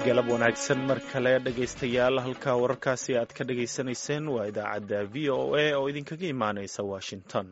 galab wanaagsan mar kale dhegaystayaal halka wararkaasi aad ka dhagaysanayseen waa idaacadda v o a oo idinkaga imaaneysa washington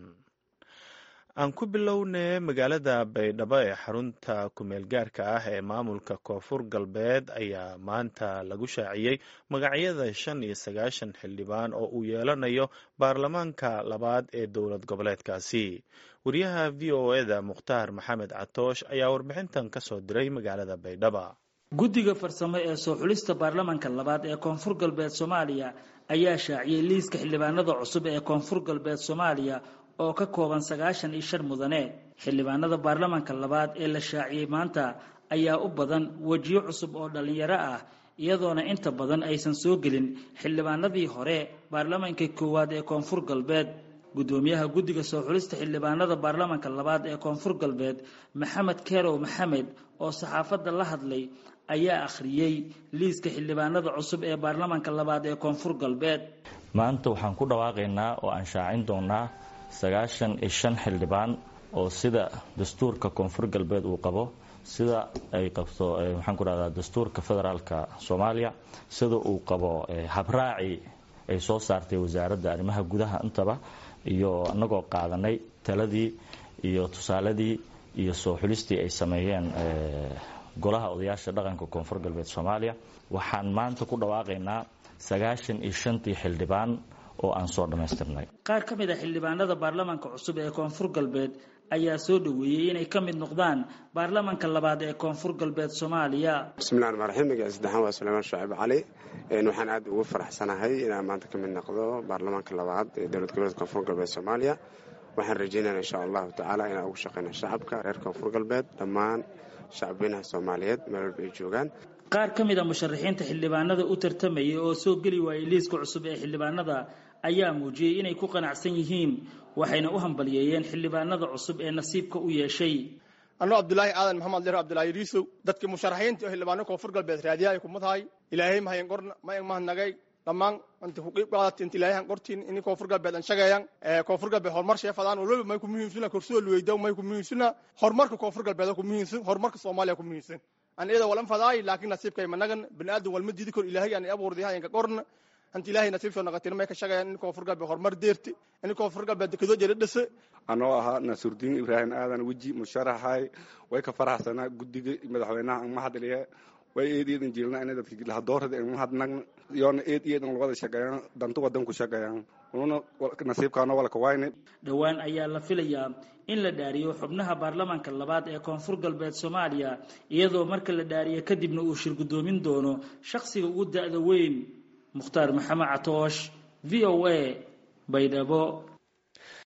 aan ku bilownay magaalada baydhabo ee xarunta kumeel gaarka ah ee maamulka koonfur galbeed ayaa maanta lagu shaaciyey magacyada shan iyo sagaashan xildhibaan oo uu yeelanayo baarlamaanka labaad ee dowlad goboleedkaasi wariyaha v o eda mukhtaar maxamed catoosh ayaa warbixintan ka soo diray magaalada baydhaba guddiga farsamo ee soo xulista baarlamanka labaad ee koonfur galbeed soomaaliya ayaa shaaciyey liiska xildhibaanada cusub ee koonfur galbeed soomaaliya oo ka kooban sagaashan iyo shan mudane xildhibaanada baarlamanka labaad ee la shaaciyey maanta ayaa u badan wejiyo cusub oo dhallinyaro ah iyadoona inta badan aysan soo gelin xildhibaanadii hore baarlamanka koowaad ee koonfur galbeed guddoomiyaha guddiga soo xulista xildhibaanada baarlamanka labaad ee koonfur galbeed maxamed kerow maxamed oo saxaafadda la hadlay ayaa akhriyey liiska xildhibaanada cusub ee baarlamanka labaad ee koonfur galbeed maanta waxaan ku dhawaaqaynaa oo aan shaacin doonaa sagaashan iyo shan xildhibaan oo sida dastuurka koonfur galbeed uu qabo sida ay qabto waxaan ku dhahdaa dastuurka federaalka soomaaliya sida uu qabo habraaci ay soo saartay wasaaradda arrimaha gudaha intaba iyo anagoo qaadanay taladii iyo tusaaladii iyo soo xulistii ay sameeyeen golaha odayaasha dhaqanka koonfur galbeed soomaaliya waxaan maanta ku dhawaaqaynaa sagaashan iyo shantii xildhibaan oo aan soo dhammaystirnay qaar ka mid a xildhibaanada baarlamanka cusub ee koonfur galbeed ayaa soo dhoweeyey inay ka mid noqdaan baarlamanka labaad ee koonfur galbeed soomaaliya bismillahi ramaan raxiim magaciisa saddexaan waa suleymaan shaaciib cali waxaan aad ugu faraxsanahay inaan maanta ka mid noqdo baarlamaanka labaad ee dowlad goboleedka koonfur galbeed soomaaliya waxaan rajeynaya insha allahu tacaala inaan ugu shaqeyno shacabka reer koonfur galbeed dhammaan shacabweynaha soomaaliyeed meel walba ay joogaan qaar ka mid a musharaxiinta xildhibaanada u tartamayay oo soo geli waayey liiska cusub ee xildhibaanada ayaa muujiyey inay ku qanacsan yihiin waxayna u hambaliyeeyeen xildhibaanada cusub ee nasiibka u yeeshay anuu cabdulaahi aadan maxamed leer cabdulaahi riisow dadkii musharaxiinta oo xildhibaano koonfur galbeed raadiyaha ay kuma tahay ilaahay mahayan qorna mayan mahadnagay dhammaan inta ku qiib qaadata inta ilaahay han qortiin ini koonfur galbeed an shagayan koonfur galbeed horumar sheefadaan walwalba may ku muhiimsuna korsuda luweyda may ku muhiimsuna horumarka koonfur galbeed ku muhiimsan horumarka soomaaliya ku muhiimsan an iyada walan fadaay laakiin nasiibkay managan baniaadan walma diidi kor ilaahay aan abuurday hayanka qorna anta ilaahay nasiibsoo naqatin may ka shagayan in koonfur galbeed horumar deerti in koonfur galbeed dekadoo jira dhase anoo ahaa nasuurdiin ibraahim aadan weji musharaxay way ka faraxsanaa guddiga madaxweynaha an mahadliye way eed eedan jeelna ina dadka lahadoorada an mahadnagna yoona eed eedan wada shaqeeyaan danta wadanku shaqeeyaan ununa nasiibkaano walka wayne dhowaan ayaa la filayaa in la dhaariyo xubnaha baarlamanka labaad ee koonfur galbeed soomaaliya iyadoo marka la dhaariyo kadibna uu shir guddoomin doono shakhsiga ugu da-da weyn mukhtaar maxamed catoosh v o a baydhabo